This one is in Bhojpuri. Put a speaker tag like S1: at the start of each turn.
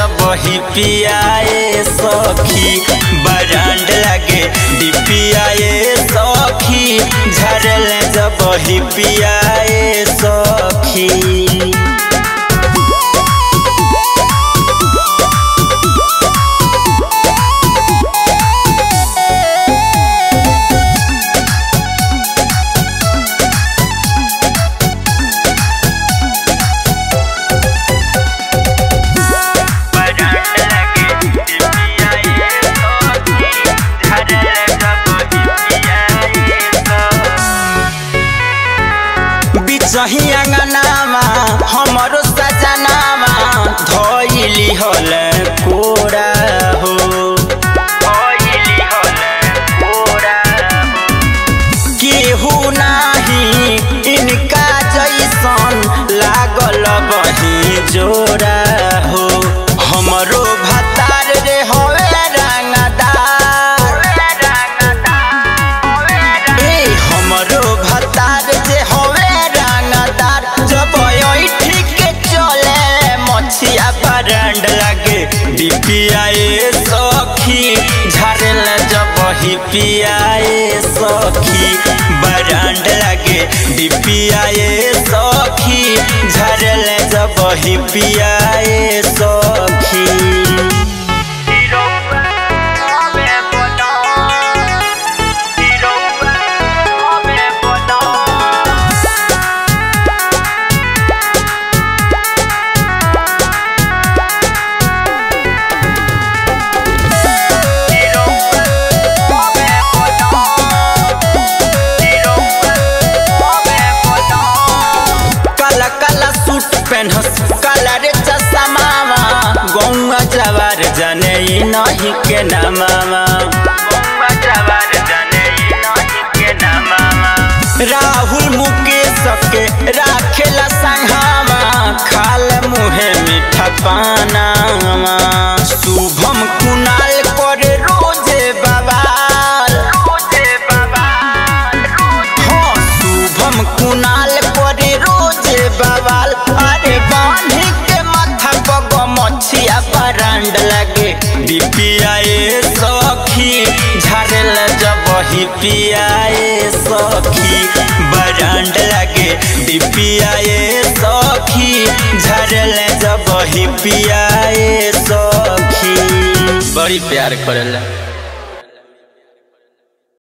S1: जब ही पियाए सखी बरांड लगे डिपियाए सखी झरल जब ही पियाए सखी बिचही अंगनामा हमरो सजनामा धइली हल कोरा हो धइली हल कोरा केहू नाही इनका जैसन लागल बही जोरा हो हमरो भतार रे हवे रंगदार ए हमरो भतार जे हवे रंगदार जब ऐठी के चले मछिया बरंड लगे डिपियाए सखी झरल जब ही पियाए सखी बरंड लगे डिपियाए सखी झरल जब ही पियाए सखी काला काला सूट पहनस काला रे चश्मावा गौवा जवार जाने ई नहीं के नामावा गौवा जवार जाने ई नहीं के नामावा राहुल मुकेश के राखेला संघावा खाल मुहे मीठा पानावा शुभम कुनाल करे रोजे बवाल रोजे बवाल हाँ शुभम कुनाल करे रोजे बवाल अरे बांधी के माथा पग मछिया बरांड लगे डिपियाए सखी झरल जब ही पियाए सखी बरांड लगे डिपियाए सखी झरल जब ही पियाए सखी बड़ी प्यार करेला